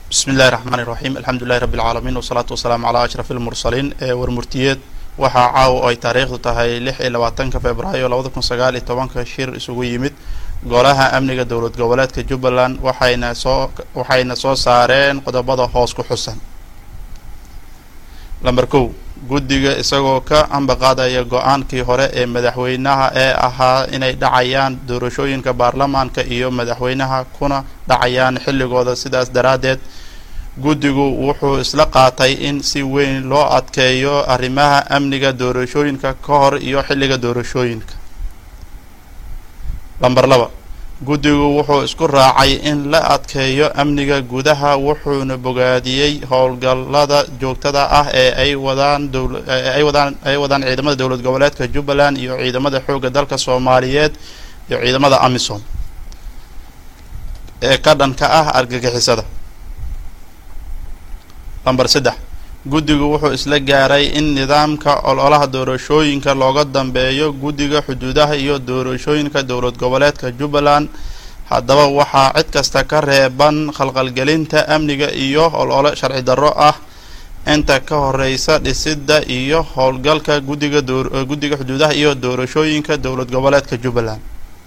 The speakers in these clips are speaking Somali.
bismi illahi raxmaan iraxiim alxamdulilahi rabbi alcaalamiin wasalaatu wasalaamu calaa ashraf ilmursaliin ee warmurtiyeed waxaa caawa oo ay taariikhdu tahay lix iyo labaatanka februaayo labada kun sagaal iyo tobanka shir isugu yimid golaha amniga dowlad goboleedka jubbaland waxayna soo waxayna soo saareen qodobada hoos ku xusan lamber kow guddiga isagoo ka ambaqaadaya go-aankii hore ee madaxweynaha ee ahaa inay dhacayaan doorashooyinka baarlamaanka iyo madaxweynaha kuna dhacayaan xilligooda sidaas daraaddeed guddigu wuxuu isla qaatay in si weyn loo adkeeyo arrimaha amniga doorashooyinka ka hor iyo xilliga doorashooyinka lamber laba guddigu wuxuu isku raacay in la adkeeyo amniga gudaha wuxuuna bogaadiyey howlgallada joogtada ah ee ay wadaan ay wadaan ay wadaan ciidamada dowlad goboleedka jubbaland iyo ciidamada xoogga dalka soomaaliyeed iyo ciidamada amisom ee ka dhanka ah argagixisada lamber saddex guddigu wuxuu isla gaaray in nidaamka ololaha doorashooyinka looga dambeeyo guddiga xuduudaha iyo doorashooyinka dowlad goboleedka jubbaland haddaba waxaa cid kasta ka reeban khalqalgelinta amniga iyo olole sharci darro ah inta ka horeysa dhisidda iyo howlgalka guddiga guddiga xuduudaha iyo doorashooyinka dowlad goboleedka jubbaland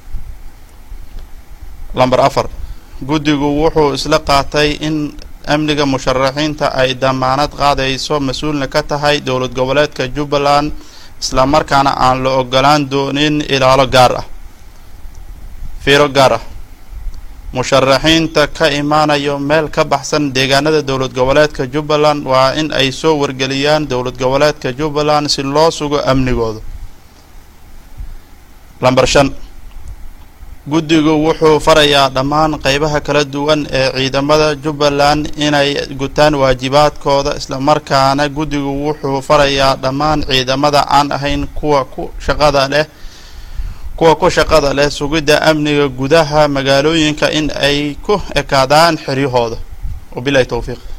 lamber afar guddigu wuxuu isla qaatay in amniga musharaxiinta ay damaanad qaadayso mas-uulna ka tahay dowlad goboleedka jubbaland islamarkaana aan la ogolaan doonin ilaalo gaar ah fiiro gaar ah musharaxiinta ka imaanayo meel ka baxsan deegaanada dowlad goboleedka jubbaland waa in ay soo wargeliyaan dowlad goboleedka jubbaland si loo sugo amnigooda lamber shan guddigu wuxuu farayaa dhammaan qeybaha kala duwan ee ciidamada jubbaland inay gutaan waajibaadkooda islamarkaana guddigu wuxuu farayaa dhammaan ciidamada aan ahayn kuwa ku shaqada leh kuwa ku shaqada leh sugidda amniga gudaha magaalooyinka in ay ku ekaadaan xeryahooda wabilahi towfiiq